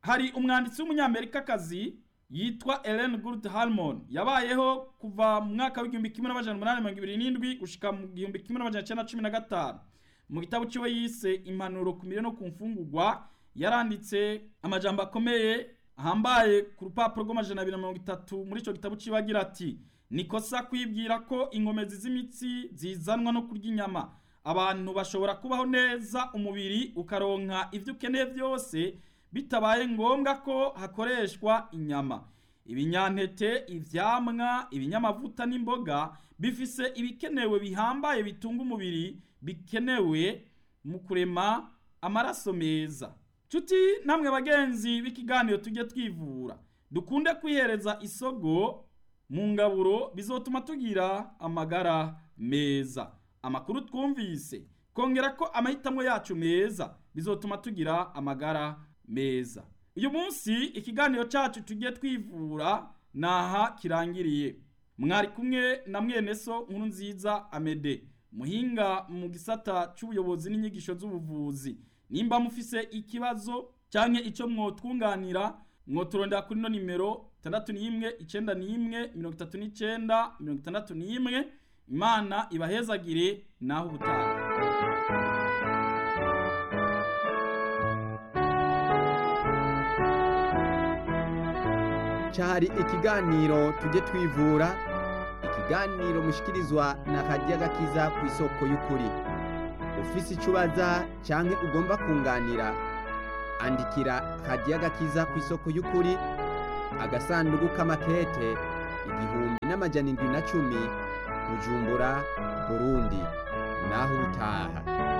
hari umwanditsi w'umunyamerikakazi yitwa Ellen Good Harmon yabayeho kuva mu mwaka w'igihumbi kimwe n'amajana umunani mirongo ibiri n'indwi gushika mu gihumbi kimwe n'amajana cyenda cumi na gatanu mu gitabo ciwe yise impanuro ku mirire no ku mfungurwa yaranditse amajambo akomeye ahambaye ku rupapuro rw'amajana abiri na mirongo itatu muri ico gitabo ciwe agira ati nikosa kwibwira ko inkomezi z'imitsi zizanwa no kurya inyama abantu bashobora kubaho neza umubiri ukaronka ivyo ukeneye vyose bitabaye ngombwa ko hakoreshwa inyama ibinyantete ivyamwa ibinyamavuta n'imboga bifise ibikenewe bihambaye bitunga umubiri bikenewe mu kurema amaraso meza Cuti namwe bagenzi b'ikiganiro tujye twivura dukunde kwihereza isogo mu ngaburo bizotuma tugira amagara meza amakuru twumvise kongera ko amahitamo yacu meza bizotuma tugira amagara meza uyu munsi ikiganiro cyacu tujye twivura naha kirangiriye mwari kumwe na mwene so nkuru nziza amede muhinga mu gisata cy'ubuyobozi n'inyigisho z'ubuvuzi nimba mufise ikibazo canke ico mwotwunganira mwoturondera kuri no nimero tandatu n'imwe icenda n'imwe mirongo itatu n'icenda mirongo itandatu n'imwe imana ibahezagire naho ubutaha cyari ikiganiro tujye twivura ikiganiro mushikirizwa na radiyo agakiza ku isoko y'ukuri ufise icyo ubaza cyangwa ugomba kunganira andikira radiyo agakiza ku isoko y'ukuri agasanduku k'amakete igihumbi n'amajana indwi na cumi bujumbura burundi naho ubutaha